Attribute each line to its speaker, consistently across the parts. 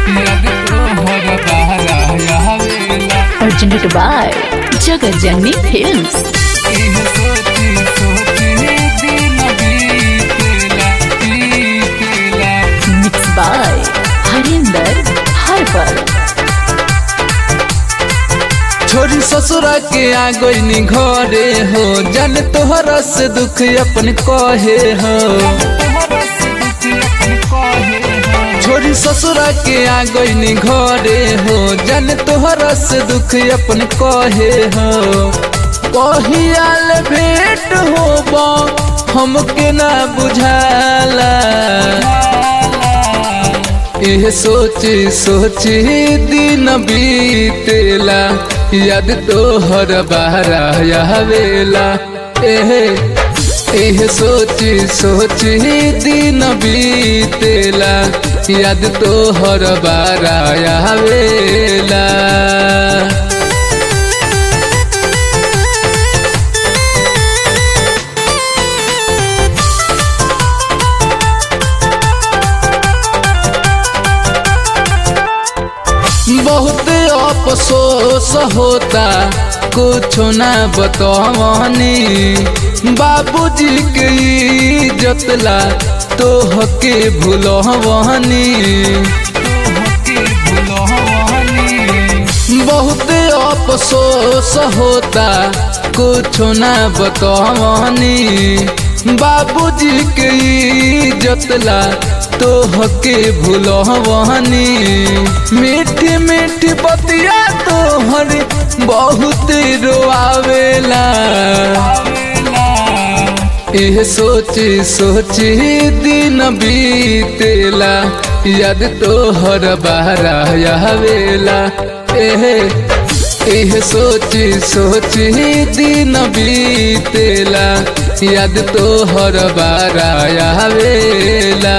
Speaker 1: याद तोहर बहरा आवेला
Speaker 2: presented by Jagat Janni Films.
Speaker 1: इह सोची सोची दिन बीतेला बीतेला
Speaker 2: Mixed by Harinder Harpal.
Speaker 3: छोरी ससुरा के आ गईनी घरे हो जन तोहरा से दुख अपन कहे हो
Speaker 1: तोहरा से दुख अपन कहे हो
Speaker 3: छोरी ससुरा के आ गईनी घरे हो जन तोहरा से दुख अपन कहे हो कहियाल भेंट होबा हमके ना बुझाला एह सोची सोची दिन बीतेला याद तोहर बहरा आवेला एह एह सोची सोची दिन बीतेला याद तोहर बहरा आवेला बहुत अफसोस होता कुछ ना बतवनी बाबूजी के इज्जतला तोहके भूलवनी
Speaker 1: तोहके भुलवनी
Speaker 3: बहुत अफसोस होता कुछ ना बतवनी बाबूजी के इज्जतला तोहके भूलवनी मीठी मीठी बतिया तोहर बहुत रोआवेला एह सोची सोची दिन बीतेला याद तोहर बहरा आवेला एह एह सोची सोची दिन बीतेला याद तोहर बहरा आवेला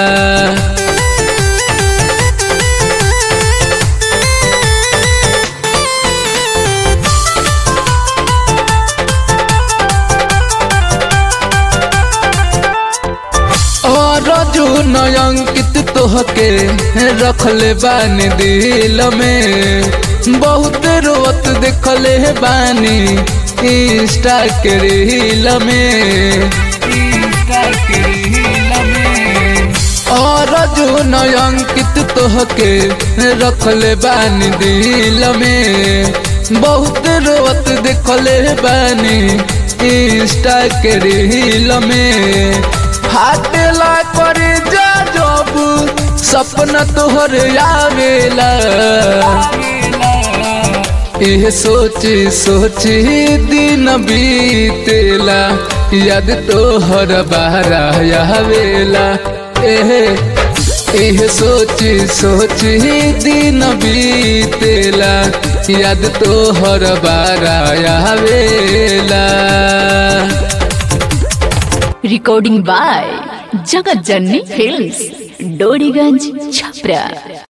Speaker 3: और जो नयंकित तोहके रखले बानी दिल में बहुत रोत देखले बानी इंस्टा के रील में
Speaker 1: इंस्टा के रील में
Speaker 3: और जो नयंकित तोहके रखले बानी दिल में बहुत रोत देखले बानी इंस्टा के रील में फाटेला कर जा जब सपना तोहर आवेला एह सोची सोची दिन बीतेला याद तोहर बहरा आवेला एह एह सोची सोची दिन बीतेला याद तोहर बहरा आवेला
Speaker 2: Recording by Jagat Janni Films. Doriganj Chhapra.